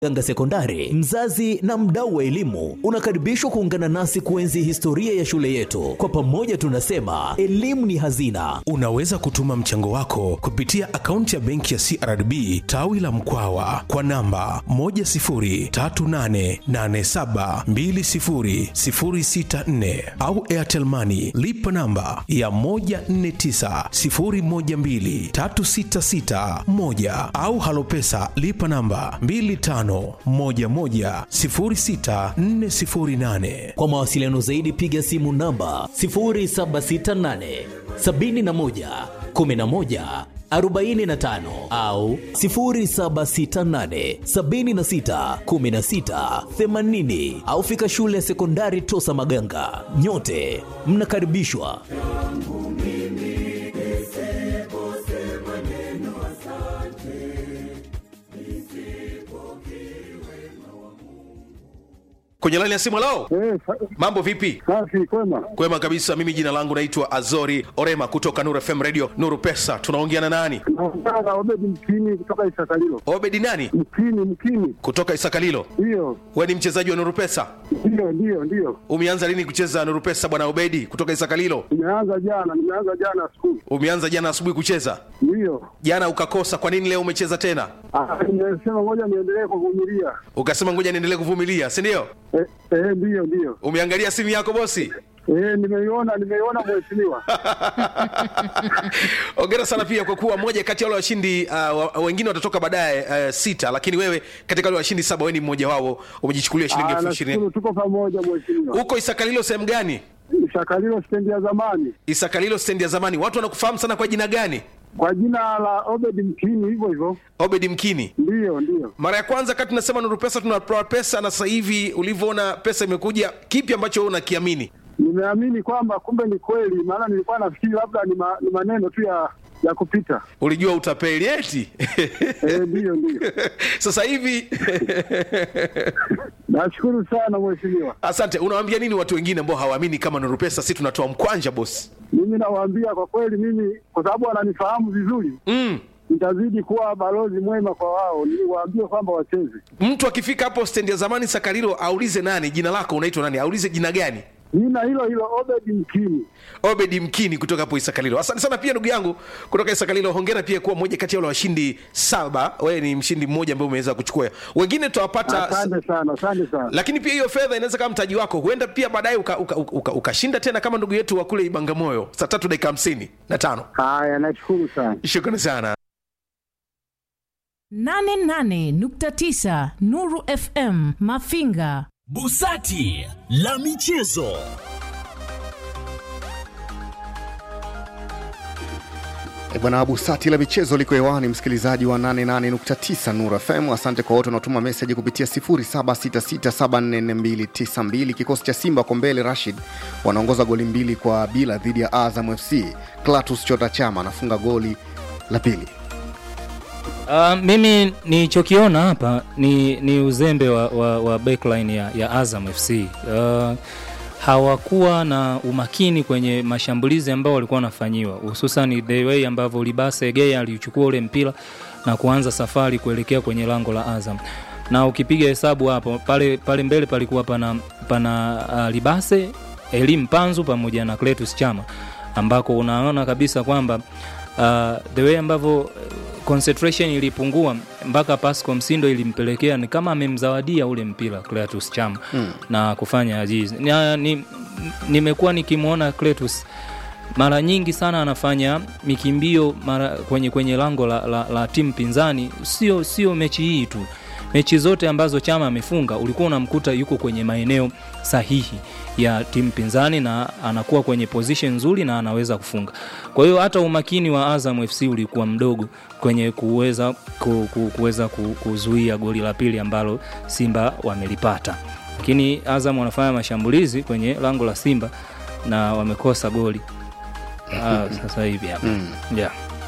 Ganga Sekondari, mzazi na mdau wa elimu, unakaribishwa kuungana nasi kuenzi historia ya shule yetu. Kwa pamoja tunasema elimu ni hazina. Unaweza kutuma mchango wako kupitia akaunti ya benki ya CRDB tawi la Mkwawa kwa namba 10388720064 au Airtel Money lipa namba ya 1490123661 au Halopesa lipa namba 25110648. Kwa mawasiliano zaidi piga simu namba 0768 71 11 45 au 0768 76 16 80 au fika shule ya sekondari Tosa Maganga. Nyote mnakaribishwa. Kwenye laini ya simu lao, Eh, sa- mambo vipi? safi kwema. Kwema kabisa. Mimi jina langu naitwa Azori Orema kutoka Nuru FM Radio Nuru Pesa. Tunaongea na nani? Naongea na Obedi Mkini kutoka Isakalilo. Obedi nani? Mkini, Mkini, Kutoka Isakalilo. ndiyo We ni mchezaji wa Nuru Pesa? ndiyo ndiyo ndiyo. Umeanza lini kucheza Nuru Pesa bwana Obedi kutoka Isakalilo? Nimeanza jana, nimeanza jana asubuhi, Umeanza jana asubuhi kucheza, ndiyo. jana ukakosa. Kwa nini leo umecheza tena? Ah, Nimesema ngoja niendelee kuvumilia. Ukasema ngoja niendelee kuvumilia, si ndio? Eh, eh, ndiyo ndiyo. Umeangalia simu yako bosi? Eh, nimeiona nimeiona mheshimiwa. Hongera sana pia kwa kuwa moja kati ya wale washindi uh, wa- wengine watatoka baadaye uh, sita, lakini wewe katika wale washindi saba, wewe ni mmoja wao, umejichukulia shilingi Ah, elfu ishirini. nashukuru tuko pamoja mheshimiwa. Huko Isakalilo sehemu gani? Isakalilo stendi ya zamani Isakalilo stendi ya zamani. Watu wanakufahamu sana kwa jina gani? kwa jina la Obedi Mkini, hivyo hivyo. Obedi Mkini. Ndiyo ndiyo. Mara ya kwanza kati tunasema Nuru Pesa tunatoa pesa, na sasa hivi ulivyoona pesa imekuja, kipi ambacho wewe unakiamini? Nimeamini kwamba kumbe ni kweli, maana nilikuwa nafikiri labda ni, ma, ni maneno tu ya ya kupita. Ulijua utapeli eti? Eh, ndiyo ndiyo. sasa hivi Nashukuru sana mheshimiwa. asante. Unawaambia nini watu wengine ambao hawaamini kama Nuru Pesa si tunatoa mkwanja bosi? Mimi nawaambia kwa kweli, mimi kwa sababu wananifahamu vizuri, mm. nitazidi kuwa balozi mwema kwa wao, niwaambie kwamba wacheze. Mtu akifika hapo stendi ya zamani Sakarilo aulize nani, jina lako unaitwa nani, aulize jina gani. Jina hilo hilo Obedi Mkini. Obedi Mkini kutoka hapo Isakalilo. Asante sana pia ndugu yangu kutoka Isakalilo. Hongera pia kuwa mmoja kati ya wale washindi saba. Wewe ni mshindi mmoja ambaye umeweza kuchukua. Wengine tutawapata Asante sana, asante sana. lakini pia hiyo fedha inaweza kama mtaji wako, huenda pia baadaye ukashinda uka, uka, uka, ukashinda tena kama ndugu yetu wa kule Ibangamoyo saa tatu dakika hamsini na tano. Haya, nashukuru sana. Shukrani sana. 88.9 Nuru FM Mafinga. Busati la michezo. E bwana Busati la michezo liko hewani, msikilizaji wa 88.9 Nuru FM. Asante kwa wote wanaotuma meseji kupitia 0766744292. Kikosi cha Simba kwa mbele, Rashid wanaongoza goli mbili kwa bila dhidi ya Azam FC. Klatus Chota Chama anafunga goli la pili. Uh, mimi nilichokiona hapa ni, ni uzembe wa, wa, wa backline ya, ya Azam FC. Uh, hawakuwa na umakini kwenye mashambulizi ambao walikuwa wanafanyiwa, hususan the way ambavyo Libase Egea alichukua ule mpira na kuanza safari kuelekea kwenye lango la Azam na ukipiga hesabu hapo pale, pale mbele palikuwa pana, pana uh, Libase Elim Panzu pamoja na Cletus Chama ambako unaona kabisa kwamba uh, the way ambavyo concentration ilipungua mpaka Pascal Msindo ilimpelekea ni kama amemzawadia ule mpira Cletus Chama hmm. na kufanya ajizi. Nimekuwa ni, nimekuwa nikimwona Cletus mara nyingi sana anafanya mikimbio mara kwenye, kwenye lango la, la, la timu pinzani, sio sio mechi hii tu mechi zote ambazo Chama amefunga ulikuwa unamkuta yuko kwenye maeneo sahihi ya timu pinzani na anakuwa kwenye position nzuri na anaweza kufunga. Kwa hiyo hata umakini wa Azam FC ulikuwa mdogo kwenye kuweza ku, ku, kuweza ku, kuzuia goli la pili ambalo Simba wamelipata, lakini Azam wanafanya mashambulizi kwenye lango la Simba na wamekosa goli ah, sasa hivi hapa Mm. yeah.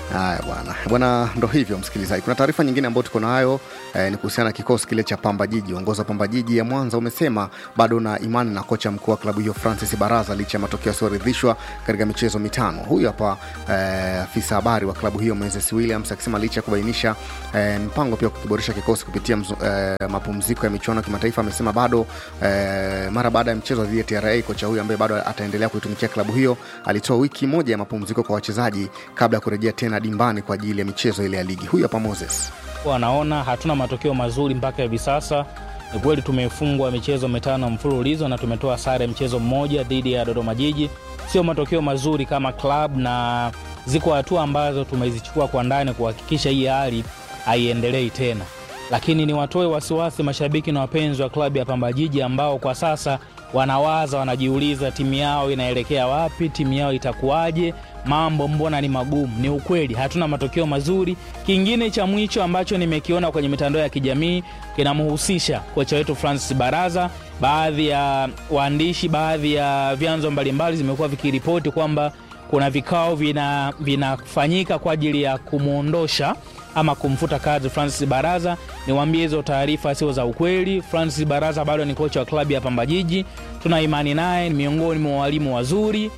Haya bwana bwana, ndo hivyo msikilizaji. Kuna taarifa nyingine ambayo tuko nayo eh, ni kuhusiana na kikosi kile cha Pamba Jiji. Uongozi wa Pamba Jiji ya Mwanza umesema bado na imani na kocha mkuu wa klabu hiyo Francis Baraza licha ya matokeo yasiyoridhishwa katika michezo mitano. Huyu hapa eh, afisa habari wa klabu hiyo Moses Williams akisema licha ya kubainisha eh, mpango pia wa kukiboresha kikosi kupitia mzu, eh, mapumziko ya michuano ya kimataifa, amesema bado eh, mara baada ya mchezo dhidi ya TRA kocha huyu ambaye bado ataendelea kuitumikia klabu hiyo alitoa wiki moja ya mapumziko kwa wachezaji kabla ya kurejea tena dimbani kwa ajili ya michezo ile ya ligi. Huyu hapa Moses. wanaona hatuna matokeo mazuri mpaka hivi sasa. Ni kweli tumefungwa michezo mitano mfululizo na tumetoa sare mchezo mmoja dhidi ya Dodoma Jiji. Sio matokeo mazuri kama club, na ziko hatua ambazo tumezichukua kwa ndani kuhakikisha hii hali haiendelei tena, lakini ni watoe wasiwasi mashabiki na wapenzi wa klabu ya Pamba Jiji ambao kwa sasa wanawaza, wanajiuliza timu yao inaelekea wapi, timu yao itakuwaje, mambo mbona ni magumu. Ni ukweli hatuna matokeo mazuri. Kingine cha mwisho ambacho nimekiona kwenye mitandao ya kijamii kinamhusisha kocha wetu Francis Baraza. Baadhi ya waandishi, baadhi ya vyanzo mbalimbali zimekuwa vikiripoti kwamba kuna vikao vina- vinafanyika kwa ajili ya kumwondosha ama kumfuta kazi Francis Baraza. Niwaambie hizo taarifa sio za ukweli. Francis Baraza bado ni kocha wa klabu ya Pamba Jiji, tuna imani naye, ni miongoni mwa walimu wazuri.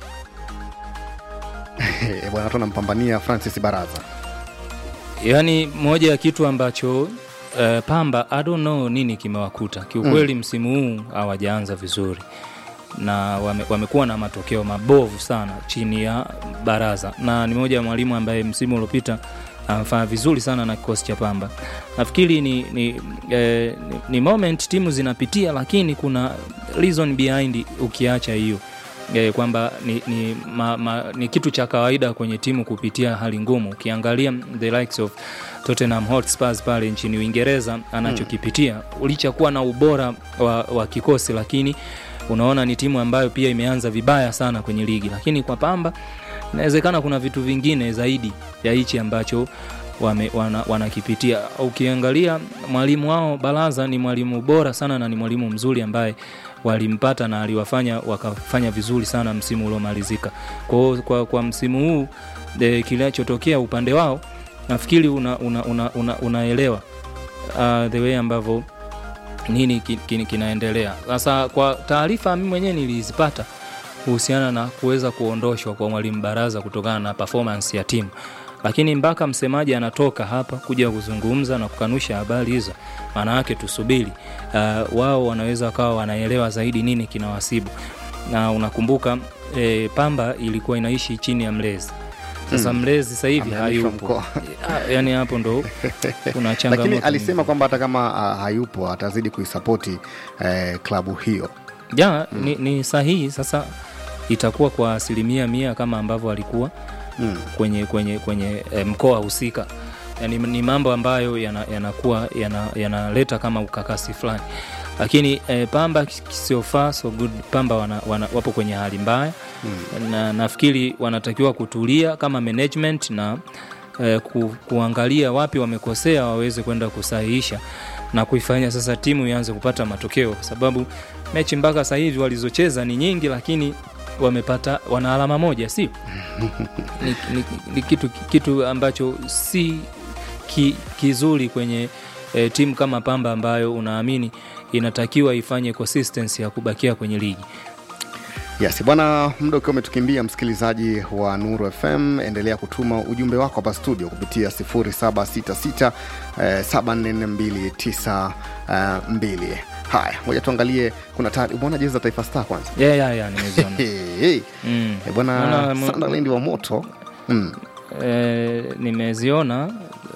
Eh, bwana watu wanampambania Francis Baraza. yaani moja ya kitu ambacho uh, Pamba I don't know nini kimewakuta kiukweli. Msimu huu hawajaanza vizuri na wame, wamekuwa na matokeo mabovu sana chini ya Baraza, na ni moja ya mwalimu ambaye msimu uliopita amefanya vizuri sana na kikosi cha Pamba. Nafikiri ni, ni, eh, ni, ni moment timu zinapitia, lakini kuna reason behind ukiacha hiyo eh, kwamba ni, ni, ma, ma, ni kitu cha kawaida kwenye timu kupitia hali ngumu. Ukiangalia the likes of Tottenham Hotspur pale nchini Uingereza anachokipitia licha kuwa na ubora wa, wa kikosi, lakini unaona ni timu ambayo pia imeanza vibaya sana kwenye ligi, lakini kwa Pamba inawezekana kuna vitu vingine zaidi ya hichi ambacho wame, wana, wanakipitia. Ukiangalia mwalimu wao Baraza ni mwalimu bora sana na ni mwalimu mzuri ambaye walimpata na aliwafanya wakafanya vizuri sana msimu uliomalizika. Kwa, hiyo kwa, kwa msimu huu e, kinachotokea upande wao nafikiri una, una, una, una, unaelewa uh, the way ambavyo nini ki- ki- kinaendelea sasa. Kwa taarifa mimi mwenyewe nilizipata kuhusiana na kuweza kuondoshwa kwa mwalimu Baraza kutokana na performance ya timu, lakini mpaka msemaji anatoka hapa kuja kuzungumza na kukanusha habari hizo, maana yake tusubiri uh, wao wanaweza wakawa wanaelewa zaidi nini kinawasibu. Na unakumbuka e, Pamba ilikuwa inaishi chini ya mlezi sasa mlezi sasa hivi Amehamishwa hayupo, mkoa. Ah, yani hapo ndo kuna changamoto Lakini alisema kwamba hata kama uh, hayupo atazidi kuisapoti eh, klabu hiyo. ja ni, ni sahihi sasa itakuwa kwa asilimia mia kama ambavyo alikuwa Mm. kwenye kwenye kwenye e, mkoa husika yani, ni mambo ambayo yanakuwa yana yanaleta kama ukakasi fulani lakini e, pamba so far so good pamba wana, wana, wapo kwenye hali mbaya mm. na nafikiri wanatakiwa kutulia kama management na e, ku, kuangalia wapi wamekosea waweze kwenda kusahihisha na kuifanya sasa timu ianze kupata matokeo kwa sababu mechi mpaka sasa hivi walizocheza ni nyingi lakini wamepata wana alama moja si ni, ni, ni kitu, kitu ambacho si ki, kizuri kwenye e, timu kama Pamba ambayo unaamini inatakiwa ifanye consistency ya kubakia kwenye ligi. Yes, bwana, muda ukiwa umetukimbia, msikilizaji wa Nuru FM, endelea kutuma ujumbe wako hapa studio kupitia 0766 eh, 7429 Haya, moja tuangalie, kuna tayari umeona jezi za Taifa Star kwanza? Yeah, yeah, yeah, nimeziona. Hey, hey. Mm. Eh, bwana Naona mo- Sunderland wa moto mm. Eh, nimeziona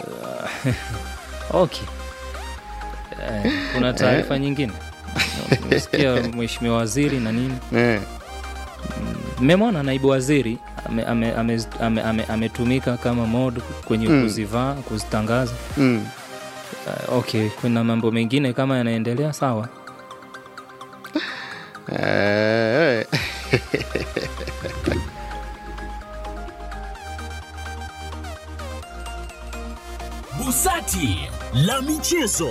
okay. Eh, kuna taarifa nyingine nimesikia mheshimiwa waziri na nini eh. mmemwona naibu waziri ametumika ame, ame, ame, ame, ametumika kama mod kwenye Mm. kuzivaa kuzitangaza Mm. uh, okay kuna mambo mengine kama yanaendelea sawa Eh, Busati la michezo.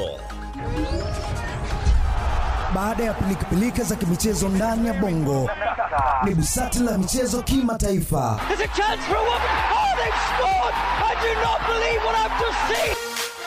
Baada ya pilikapilika za kimichezo ndani ya bongo, ni busati la michezo kimataifa. There's a chance for a woman. Oh, they've scored! I do not believe what I've just seen!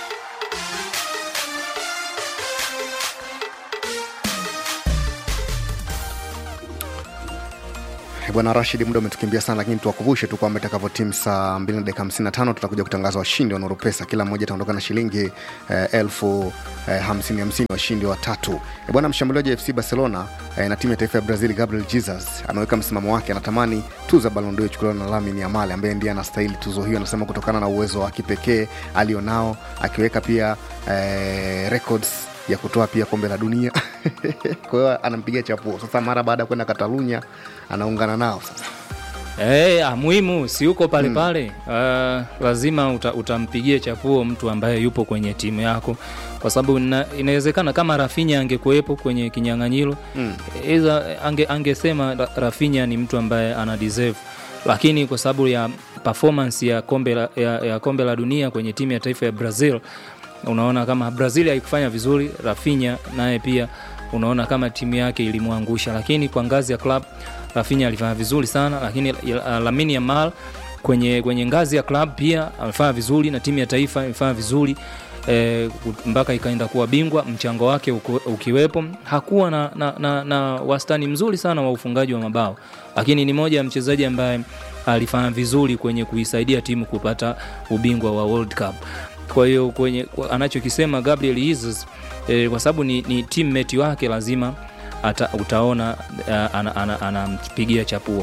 Eh, Bwana Rashid, muda umetukimbia sana, lakini tuwakumbushe tu kwamba itakavyotimu saa 2 na dakika 55 tutakuja kutangaza washindi wa Nuru Pesa. Kila mmoja ataondoka na shilingi eh, elfu eh, hamsini hamsini, washindi watatu. Eh, Bwana mshambuliaji wa FC Barcelona eh, na timu ya taifa ya Brazil Gabriel Jesus ameweka msimamo wake, anatamani tuzo ya Ballon d'Or ichukuliwa na Lamine Yamal ambaye ndiye anastahili tuzo hiyo, anasema kutokana na uwezo wa kipekee alionao, akiweka pia eh, records ya kutoa pia kombe la dunia kwa hiyo anampigia chapuo sasa mara baada ya kwenda katalunya anaungana nao sasa Hey, ah, muhimu si uko pale pale uh, lazima uta, utampigie chapuo mtu ambaye yupo kwenye timu yako kwa sababu ina, inawezekana kama Rafinha angekuwepo kwenye kinyang'anyiro Mm. Eza, ange, angesema Ra- Rafinha ni mtu ambaye ana deserve, lakini kwa sababu ya performance ya kombe la, ya, ya kombe la dunia kwenye timu ya taifa ya Brazil, unaona kama Brazil haikufanya vizuri, Rafinha naye pia unaona kama timu yake ilimwangusha, lakini kwa ngazi ya club Rafinha alifanya vizuri sana, lakini uh, Lamine Yamal kwenye, kwenye ngazi ya club pia amefanya vizuri na timu ya taifa imefanya vizuri eh, mpaka ikaenda kuwa bingwa, mchango wake uku- ukiwepo. Hakuwa na, na, na, na wastani mzuri sana wa ufungaji wa mabao, lakini ni moja ya mchezaji ambaye alifanya vizuri kwenye kuisaidia timu kupata ubingwa wa World Cup. Kwa hiyo kwenye kwa- anachokisema Gabriel Jesus eh, kwa sababu ni, ni teammate wake lazima ata, utaona uh, anampigia ana, ana, anampigia chapuo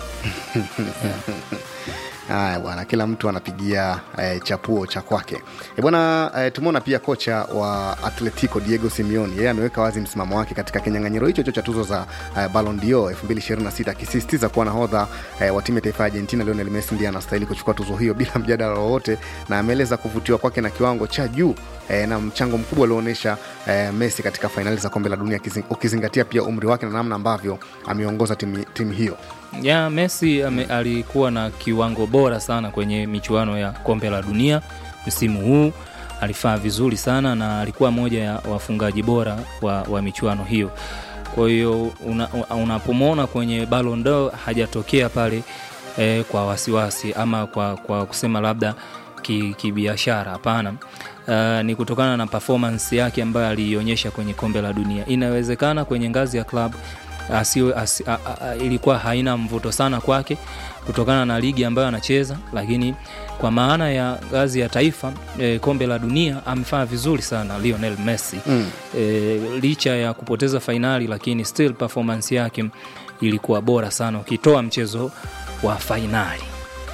haya bwana kila mtu anapigia eh, chapuo cha kwake e bwana eh, tumeona pia kocha wa atletico diego simeoni yeye ameweka wazi msimamo wake katika kinyang'anyiro hicho hicho cha tuzo za eh, Ballon d'Or 2026 akisisitiza kuwa nahodha eh, wa timu ya taifa ya argentina lionel messi ndiye anastahili kuchukua tuzo hiyo bila mjadala wowote na ameeleza kuvutiwa kwake na kiwango cha juu eh, na mchango mkubwa alioonyesha eh, messi katika fainali za kombe la dunia ukizing- ukizingatia pia umri wake na namna ambavyo ameongoza timu, timu hiyo ya Messi ame, alikuwa na kiwango bora sana kwenye michuano ya kombe la dunia msimu huu. Alifaa vizuri sana na alikuwa moja ya wafungaji bora wa, wa michuano hiyo. Kwa hiyo una- unapomwona kwenye Ballon d'Or hajatokea pale eh, kwa wasiwasi ama kwa, kwa kusema labda ki- kibiashara hapana. Uh, ni kutokana na performance yake ambayo aliionyesha kwenye kombe la dunia. Inawezekana kwenye ngazi ya club asio, asi, a, a, a, ilikuwa haina mvuto sana kwake kutokana na ligi ambayo anacheza, lakini kwa maana ya ngazi ya taifa e, kombe la dunia amefanya vizuri sana Lionel Messi Mm. e, licha ya kupoteza fainali, lakini still performance yake ilikuwa bora sana ukitoa mchezo wa fainali.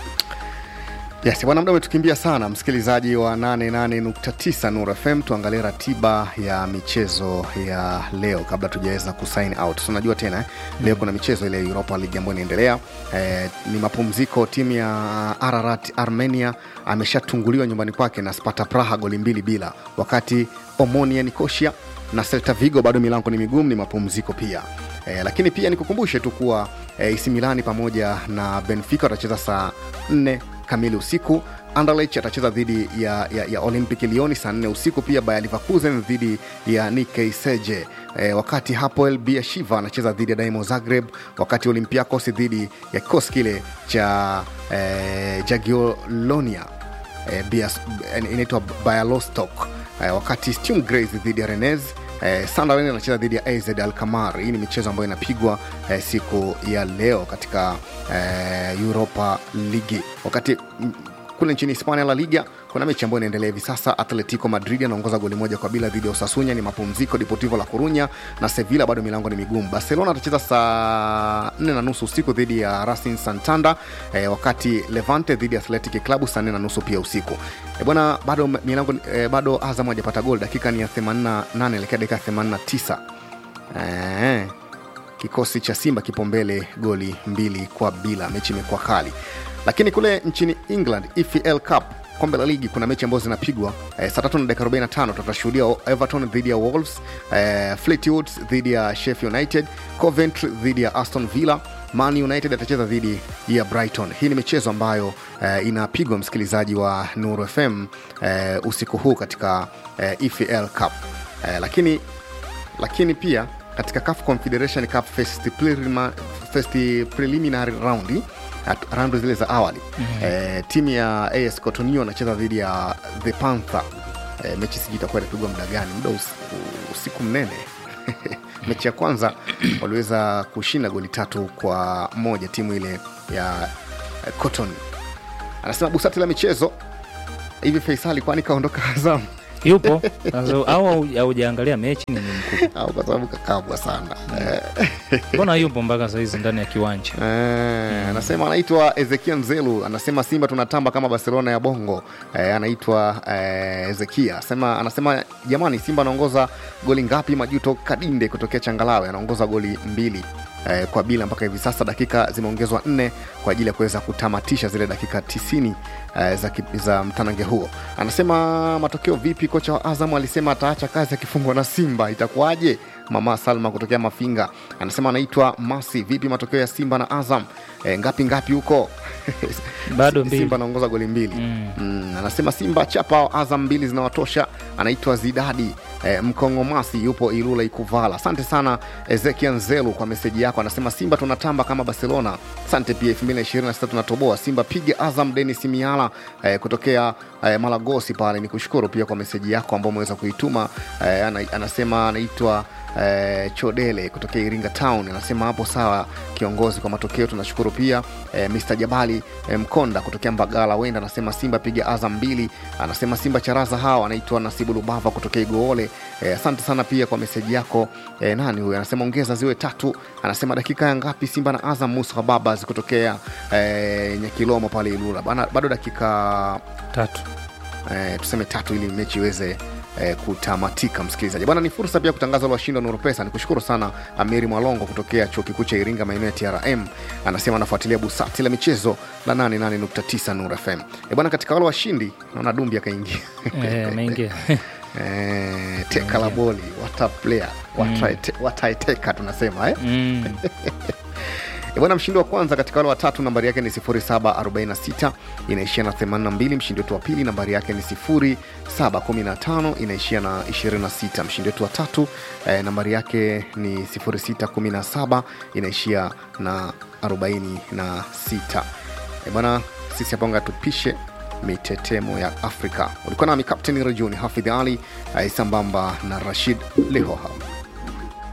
Yes, bwana muda umetukimbia sana msikilizaji wa 88.9 Nuru FM. Tuangalie ratiba ya michezo ya leo kabla tujaweza kusign out. So, unajua tena eh, leo kuna michezo ile ya Europa League ambayo inaendelea. Eh, ni mapumziko. Timu ya Ararat Armenia ameshatunguliwa nyumbani kwake na Sparta Praha goli mbili bila, wakati Omonia Nicosia na Celta Vigo bado milango ni migumu, ni mapumziko pia. E, lakini pia nikukumbushe tu kuwa e, AC Milani pamoja na Benfica watacheza saa 4 kamili usiku. Anderlecht atacheza dhidi ya, ya, ya Olympic Lyon saa 4 usiku, pia Bayer Leverkusen dhidi ya Nikei Seje. E, wakati Hapoel Beersheva anacheza dhidi ya Dinamo Zagreb, wakati Olympiacos dhidi ya kikosi kile cha e, Jagiellonia eh, Bias- eh, inaitwa Bialostok eh, wakati Sturm Graz dhidi ya Rennes eh, Sunderland anacheza dhidi ya AZ Alkmaar. Hii ni michezo ambayo inapigwa eh, siku ya leo katika eh, Europa League. Wakati mm, kule nchini Hispania La Liga kuna mechi ambayo inaendelea hivi sasa. Atletico Madrid anaongoza goli moja kwa bila dhidi ya Osasunya, ni mapumziko. Deportivo La Corunya na Sevilla bado milango ni migumu. Barcelona atacheza saa 4 na nusu usiku dhidi ya Racing Santander eh, wakati Levante dhidi ya Athletic Club saa 4 na nusu pia usiku. Eh, bwana bado milango eh, bado Azam hajapata gol, dakika ni ya 88 elekea dakika 89 eh, kikosi cha Simba kipo mbele goli mbili kwa bila, mechi imekuwa kali. Lakini kule nchini England, EFL Cup kombe la ligi kuna mechi ambazo zinapigwa eh, saa tatu na dakika 45 tutashuhudia Everton dhidi ya Wolves, eh, Fleetwood dhidi ya Sheffield United, Coventry dhidi ya Aston Villa, Man United atacheza dhidi ya Brighton. Hii ni michezo ambayo eh, inapigwa msikilizaji wa Nuru FM eh, usiku huu katika eh, EFL Cup eh, lakini lakini pia katika CAF Confederation Cup first, prelima, first preliminary round at- raundi zile za awali mm-hmm. eh, timu ya as cotonio anacheza dhidi ya the panther eh, mechi sijui itakuwa itapigwa muda gani muda usiku, usiku mnene mechi ya kwanza waliweza kushinda goli tatu kwa moja timu ile ya eh, cotton anasema busati la michezo hivi faisali kwani kaondoka azamu yupo Sasa, au haujaangalia mechi ni mkubwa au kwa sababu kakabwa sana Eh, mbona yupo mpaka sahizi ndani ya kiwanja Eh, anasema anaitwa ezekia mzelu anasema simba tunatamba kama barcelona ya bongo eh, anaitwa eh, ezekia anasema, anasema jamani simba anaongoza goli ngapi majuto kadinde kutokea changalawe anaongoza goli mbili eh, kwa bila mpaka hivi sasa dakika zimeongezwa nne kwa ajili ya kuweza kutamatisha zile dakika tisini eh, za, ki- za mtanange huo anasema matokeo vipi kocha wa azam alisema ataacha kazi akifungwa na simba itakuwaje mama salma kutokea mafinga anasema anaitwa masi vipi matokeo ya simba na azam e, ngapi ngapi huko Bado mbili. simba anaongoza goli mbili mm. Mm, anasema simba chapa azam mbili zinawatosha anaitwa zidadi E, mkongomasi yupo ilula ikuvala asante sana ezekia nzelu kwa meseji yako anasema simba tunatamba kama barcelona asante pia 226 tunatoboa simba piga azam denis miala e, kutokea e, malagosi pale ni kushukuru pia kwa meseji yako ambao umeweza kuituma e, ana, anasema anaitwa eh, chodele kutokea iringa town anasema hapo sawa kiongozi kwa matokeo tunashukuru pia eh, mr jabali eh, mkonda kutokea mbagala wenda anasema simba piga azam mbili anasema simba charaza hawa anaitwa nasibu lubava kutokea igoole eh, asante sana pia kwa meseji yako eh, nani huyo anasema ongeza ziwe tatu anasema dakika ya ngapi simba na azam musa babas kutokea eh, nyakilomo pale ilula Bana, bado dakika tatu eh, tuseme tatu ili mechi iweze eh, kutamatika msikilizaji bwana ni fursa pia kutangaza ule washindi wa nuru pesa ni kushukuru sana amiri mwalongo kutokea chuo kikuu cha iringa maeneo ya trm anasema anafuatilia busati la michezo la 88.9 nur fm e bwana katika wale washindi naona dumbi akaingia Eh, ameingia eh, teka la boli wata player wataete- wataeteka tunasema eh? mm. E bwana mshindi wa kwanza katika wale watatu nambari yake ni 0746 inaishia na 82 mshindi wetu wa pili nambari yake ni 0715 inaishia na 26 mshindi wetu wa tatu eh, nambari yake ni 0617 inaishia na 46 e bwana sisi haponga tupishe mitetemo ya afrika ulikuwa nami kapteni rajuni hafidh ali eh, sambamba na rashid lehoha